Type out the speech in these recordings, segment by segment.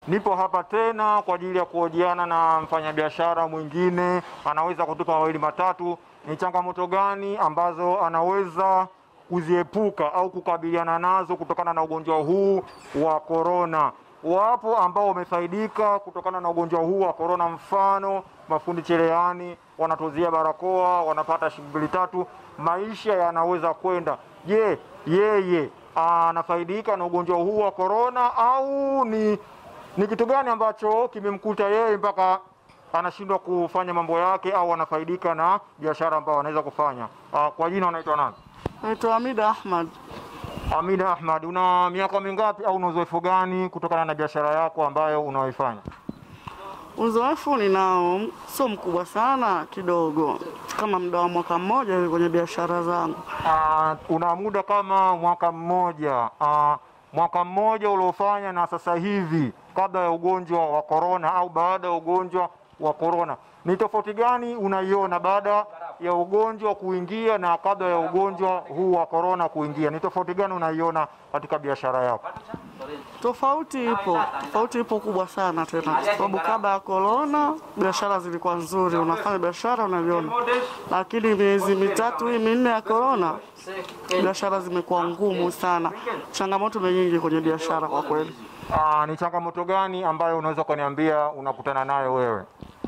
Nipo hapa tena kwa ajili ya kuhojiana na mfanyabiashara mwingine, anaweza kutupa mawili matatu, ni changamoto gani ambazo anaweza kuziepuka au kukabiliana nazo kutokana na ugonjwa huu wa korona. Wapo ambao wamefaidika kutokana na ugonjwa huu wa korona, mfano mafundi cherehani wanatuzia barakoa, wanapata shilingi mbili tatu, maisha yanaweza kwenda. Je, yeye anafaidika na ugonjwa huu wa korona au ni ni kitu gani ambacho kimemkuta yeye mpaka anashindwa kufanya mambo yake au anafaidika na biashara ambayo anaweza kufanya? Ah, kwa jina unaitwa nani? Naitwa Hamida Ahmad. Amida Ahmad, una miaka mingapi au una uzoefu gani kutokana na biashara yako ambayo unaoifanya? Uzoefu ninao sio mkubwa sana, kidogo kama muda wa mwaka mmoja hivi kwenye biashara zangu. Ah, una muda kama mwaka mmoja. Ah, mwaka mmoja uliofanya na sasa hivi kabla ya ugonjwa wa korona au baada ya ugonjwa wa korona, ni tofauti gani unaiona baada ya ugonjwa kuingia na kabla ya ugonjwa huu wa korona kuingia? Ni tofauti gani unaiona katika biashara yako? Tofauti ipo, tofauti ipo kubwa sana tena, kwa sababu kabla ya korona biashara zilikuwa nzuri, unafanya biashara unaviona, lakini miezi mitatu hii minne ya korona biashara zimekuwa ngumu sana. Changamoto ni nyingi kwenye biashara kwa kweli. Ah, ni changamoto gani ambayo unaweza ukaniambia unakutana nayo wewe?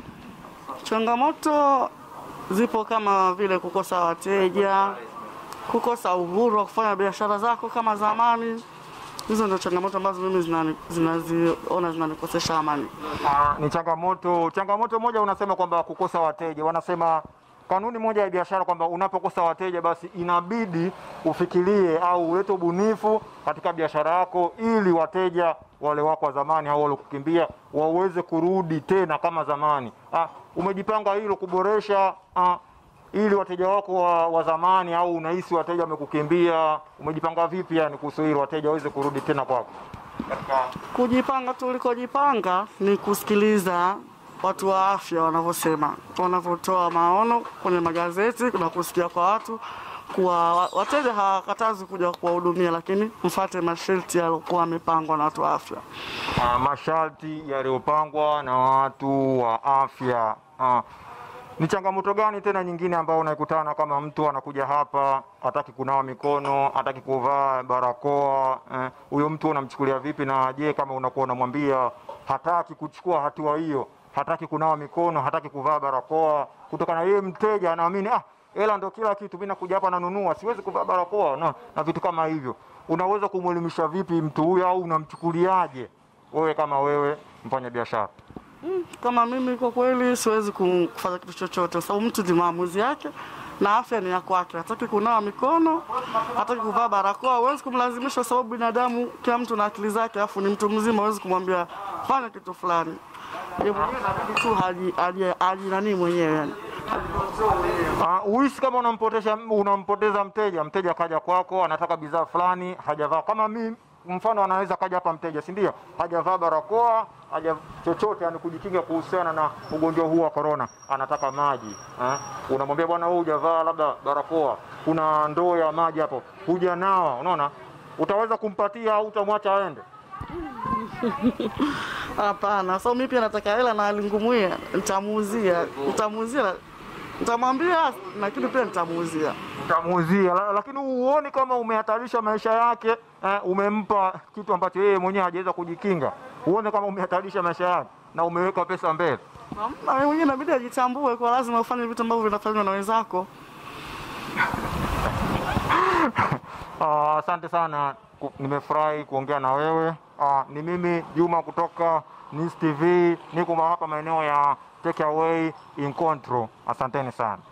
Changamoto zipo kama vile kukosa wateja, kukosa uhuru wa kufanya biashara zako kama zamani. Hizo ndio changamoto ambazo mimi zinani- zinaziona zinanikosesha amani. Ah, ni changamoto. Changamoto moja unasema kwamba kukosa wateja, wanasema kanuni moja ya biashara kwamba unapokosa wateja, basi inabidi ufikirie au ulete ubunifu katika biashara yako, ili wateja wale wako wa zamani au waliokukimbia waweze kurudi tena kama zamani. Ah, umejipanga hilo kuboresha ah, ili wateja wako wa, wa zamani au unahisi wateja wamekukimbia, umejipanga vipi yani kuhusu hilo, wateja waweze kurudi tena kwako katika Kujipanga tulikojipanga ni kusikiliza watu wa afya wanavyosema, wanavyotoa maono kwenye magazeti na kusikia kwa watu kuwa wa- wateja hawakatazi kuja kuwahudumia, lakini mfate masharti yaliokuwa yamepangwa na watu wa afya. Ah, masharti yaliyopangwa na watu wa afya. Ah, ni changamoto gani tena nyingine ambayo unaikutana kama mtu anakuja hapa hataki kunawa mikono, hataki kuvaa barakoa? eh, Huyo mtu unamchukulia vipi? Na je, kama unakuwa unamwambia hataki kuchukua hatua hiyo, hataki kunawa mikono, hataki kuvaa barakoa, kutokana na yeye mteja anaamini ah, hela ndo kila kitu, mimi nakuja hapa nanunua, siwezi kuvaa barakoa na, na vitu kama hivyo, unaweza kumwelimisha vipi mtu huyo au unamchukuliaje wewe kama wewe mfanya biashara? Kama mimi kwa kweli siwezi ku- kufanya kitu chochote, kwa sababu mtu ni maamuzi yake na afya ni ya kwake. Hataki kunawa mikono, hataki kuvaa barakoa, huwezi kumlazimisha, kwa sababu binadamu, kila mtu na akili zake, alafu ni mtu mzima, huwezi kumwambia fanya kitu fulani. Yeye mwenyewe inabidi tu haji- haji- haji nani mwenyewe yani. Uh, uhisi kama unampoteza unampoteza mteja. Mteja kaja kwako anataka bidhaa fulani, hajavaa kama mi mfano, anaweza kaja hapa mteja, si ndio? Hajavaa barakoa, haja chochote, yani kujikinga kuhusiana na ugonjwa huu wa korona, anataka maji eh? Unamwambia bwana, wewe hujavaa labda barakoa, kuna ndoo ya maji hapo, hujanawa, unaona, utaweza kumpatia au utamwacha aende? Hapana, sababu mimi pia nataka hela na alingumuia, nitamuuzia, nitamuuzia, nitamwambia, lakini pia nitamuuzia. utamuuzia la- lakini huoni kama umehatarisha maisha yake eh, umempa kitu ambacho yeye mwenyewe hajaweza kujikinga huone kama umehatarisha maisha yake na umeweka pesa mbele Na wewe mwenyewe inabidi ajitambue, kwa lazima ufanye vitu ambavyo vinafanywa na wenzako. Ah, asante sana Ku- nimefurahi kuongea na wewe Ah, ni mimi Juma kutoka Nis TV niko hapa maeneo ya Take Away Incontro asanteni sana